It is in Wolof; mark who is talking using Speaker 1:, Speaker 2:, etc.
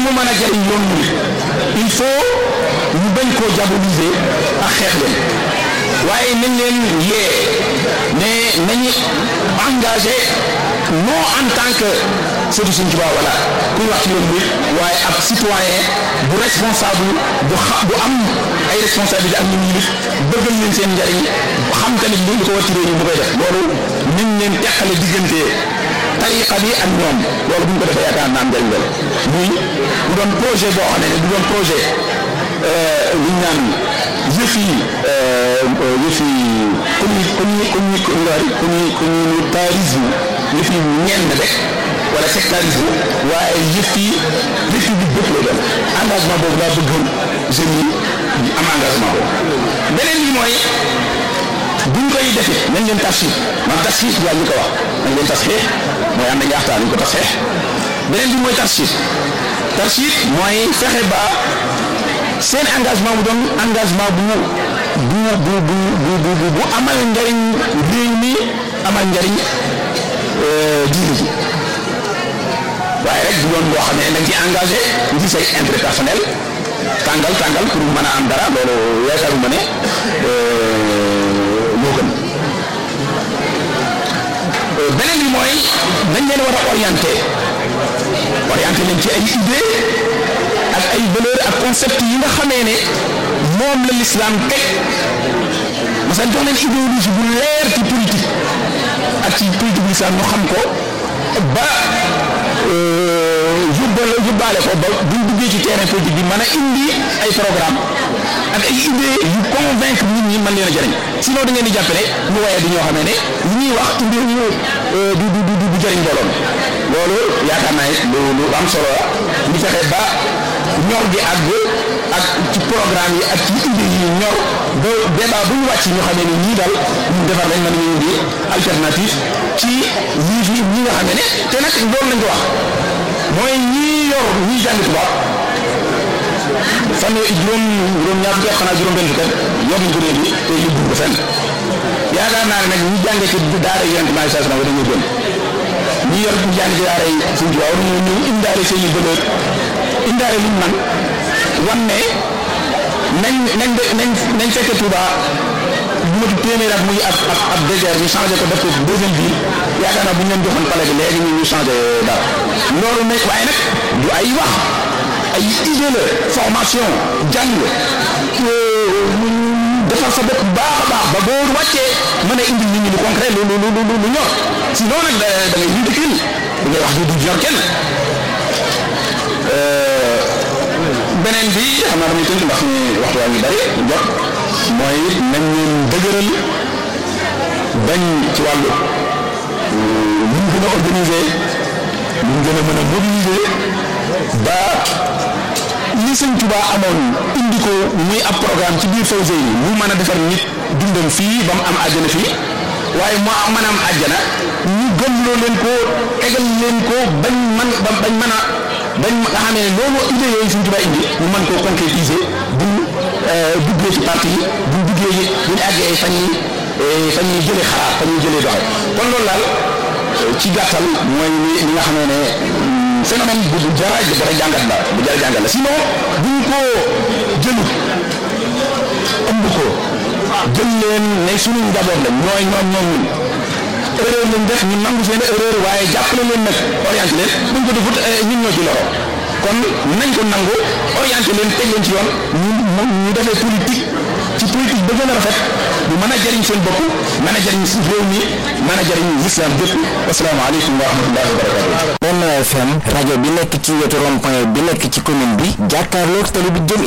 Speaker 1: mu mën a jariñ yoon mu il faut ñu bañ koo diaboliser ak xeex leen waaye nañ leen yee ne nañu engagé non en tant que surtout suñ tubaab wala kuy wax ci yoon bi waaye ab citoyen bu responsable bu xa bu am ay responsabilité ak ñu yilif bëggal leen seen njariñ xam tamit li ko war ci réew mi bu koy def loolu nañ leen teqale diggante tariqa bi ak ñoom loolu bu ñu ko defee yaakaar naa am njariñ loolu muy bu doon projet boo xam ne bu doon projet li ñu naan yëf yi yëf yi commu commu commu commu communautarisme yëf yi ñenn rek wala sectarisme waaye yëf yi république bépp la doon engagement boobu laa bëggoon jeunes yi am engagement boobu beneen bi mooy buñ koy defee nañ leen tasxiix man tasxiix yaa ñu ko wax nañ leen tasxiix mooy am nañ yaxtaan ñu ko tasxiix beneen bi mooy tasxiix tasxiix mooy fexe ba seen engagement bu doon engagement bu bu bu bu bu bu amal njariñ réew mi amal njariñ diine ji waaye rek bu doon boo xam ne dañ ci engagé ngi say intérêt personnel tàngal tàngal pour mën a am dara loolu yaakaaruma ne moo gën beneen bi mooy dañ leen war a orienté orienté leen ci ay idée ak ay valeur ak concept yi nga xamee ne moom la l'islam teg parce que jox leen idéologie bu leer ci politique ak ci politique l'islam ñu xam ko ba yóbbal yóbbaale ko ba buñ duggee ci terrain politique bi mën a indi ay programme ak ay idée yu convaincre nit ñi mën leen a jëriñ sinon da ngeen di jàppale ñu waaye di ñoo xamee ne li ñuy wax indi ñu du du du du jëriñ mbooloom loolu yaakaar naa it lu lu am solo la ñu fexe ba ñor gi àgg ak ci programme yi ak ci idée yi ñor ba débat bu ñu wàcc ñu xamee ne ñii daal ñu defar lañ mën a indi alternative ci ñii fi ñi nga xamee ne te nag loolu lañ ko wax mooy ñii yor ñii jàng tubaab fan juróom juróom ñaar fukki at xanaa juróom benn fukki at yor nañ ko réew mi te yóbbu ko fenn yaakaar naa ne nag ñi jàngee ci daara yonent bi saa sallam dañoo gën ñi yor ñi jàng ci daara yi suñ tubaab war nañoo ñëw indaale seen i bëlëg indaale luñ man wan ne nañ nañ nañ nañ fekk Touba bu ma téeméer at muy ab ab ab désert ñu changé ko def ko deuxième ville yaakaar naa bu ñu leen joxoon palais bi léegi ñu ñu changé dara loolu nag waaye nag du ay wax ay idée la formation jàng defar sa bopp baax a baax ba boo wàccee mën a indi nit ñi lu concret lu lu lu lu ñor sinon nag da da ngay ridicule da ngay wax du du ñor kenn beneen bi xam naa damay tënk ndax ni waxtu waa ngi bari jot mooy nañ leen dëgëral bañ ci wàllu ñu gën a organiser ñu gën a mën a mobiliser ba li sëñ Tuba amoon indi ko muy ab programme ci biir Fawzeyni mu mën a defar nit dundam fii ba mu am àjjana fii waaye mu mën a am àjjana ñu gëmloo leen ko tegal leen ko bañ man ba bañ mën a bañ nga xam ne loolu idée yooyu sëñ Tuba indi ñu mën koo concrétiser bu duggee ci parti yi bu duggee yi bu ñu àggee fan yi fan yi jëlee xalaat fan yi jëlee doxe kon loolu daal ci gàttal mooy li nga xam ne phénomène bu bu jara jara jàngat la bu jara jàngat la sinon buñ ko jëlut ëmb ko jël leen ne suñu njaboot la ñooy ñoom ñoom ñun erreur lañ def ñu nangu seen erreur waaye jàppale leen nag orienté leen buñ ko defut ñun ñoo ci loro kon nañ ko nangu orienté leen teg leen ci yoon ñu ñu defee politique ci politique ba gën a rafet bu mën a jëriñ seen bopp mën a jëriñ réew mi mën a jëriñ l'islam bépp asalaamaaleykum wa rahmatullahi wa barakatuh
Speaker 2: Benno FM rajo bi nekk ci wetu rond-point bi nekk ci commune bi jàkkaarloog tali bi jëm